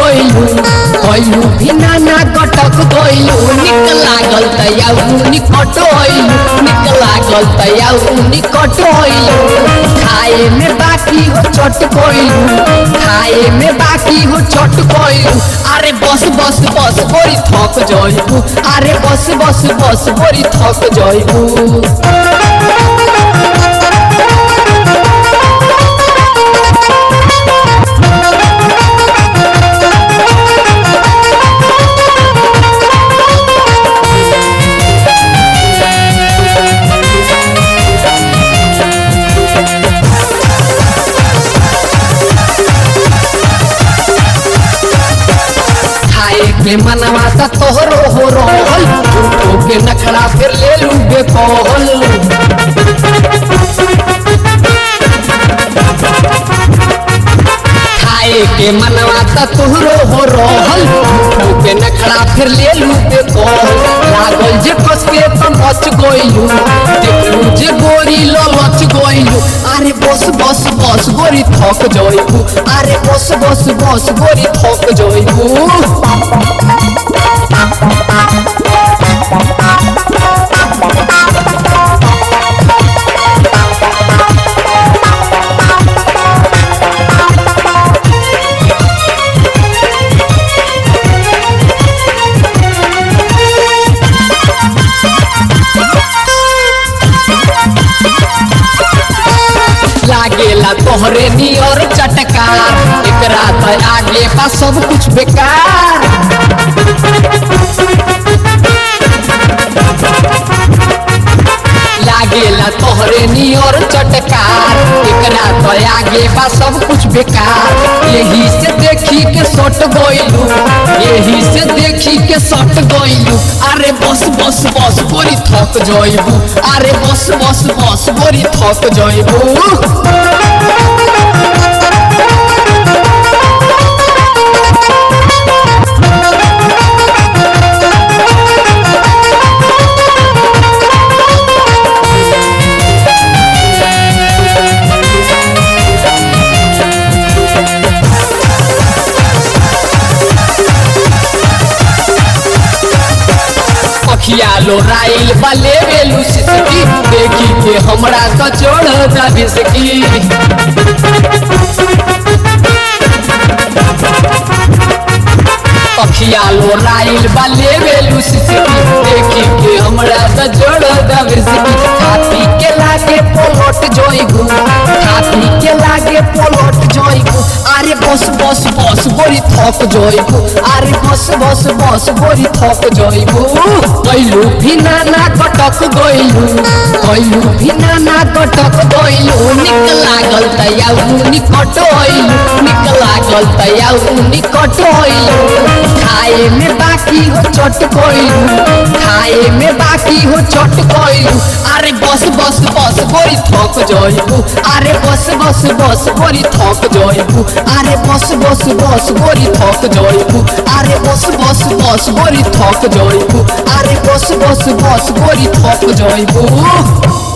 गइलू कइलू भी नाना कटक गइलू निक लागल तयाऊ निकट होइलू निक लागल तयाऊ निकट होइलू खाए में बाकी हो चट गइलू खाए में बाकी हो चट गइलू अरे बस बस बस बोरी थक जइबू अरे बस बस बस बोरी थक जइबू खाए के मनवा त तोहरो हो रहल झूठो के नखरा फिर ले लू बेकहल खाए के मनवा त तोहरो हो रहल झूठो के नखरा फिर ले लू बेकहल लागल जे कस के त मच गइलू देखलू जे गोरी ललच गइलू अरे बस बस बस गोरी थक जइबू अरे बस बस बस गोरी थक जइबू लागेला तोहरे नियर चटकार एकरा त आगे बा सब कुछ बेकार लागेला तोहरे नियर चटकार एकरा त आगे बा सब कुछ बेकार यही से देखी के सट गइलू यही से देखी के सट गइलू अरे बस बस बस गोरी थक जइबू अरे बस बस बस गोरी थक जइबू अखिया लो राइल बले बेलू सिसकी देखी के हमरा त चढ़ जा बिसकी अखिया लो राइल बले बेलू सिसकी देखी के हमरा त चढ़ जा बिसकी हाथी के लागे पलट जोइगू हाथी के लागे पलट जोइगू अरे बस बस बस गोरी थक जोइगू अरे बस बस बस गोरी थक जोइगू कैलू भी नाना कटक गइलू कैलू भी नाना कटक गइलू निक लागल तयाऊ निकट होइलू निक लागल तयाऊ निकट होइलू खाए में बाकी हो चट गइलू खाए में बाकी हो चट गइलू अरे बस बस बस गोरी थक जइबू अरे बस बस बस गोरी थक जइबू अरे बस बस बस गोरी थक जइबू अरे बस बस बस गोरी थक जइबू अरे बस बस बस गोरी थक जइबू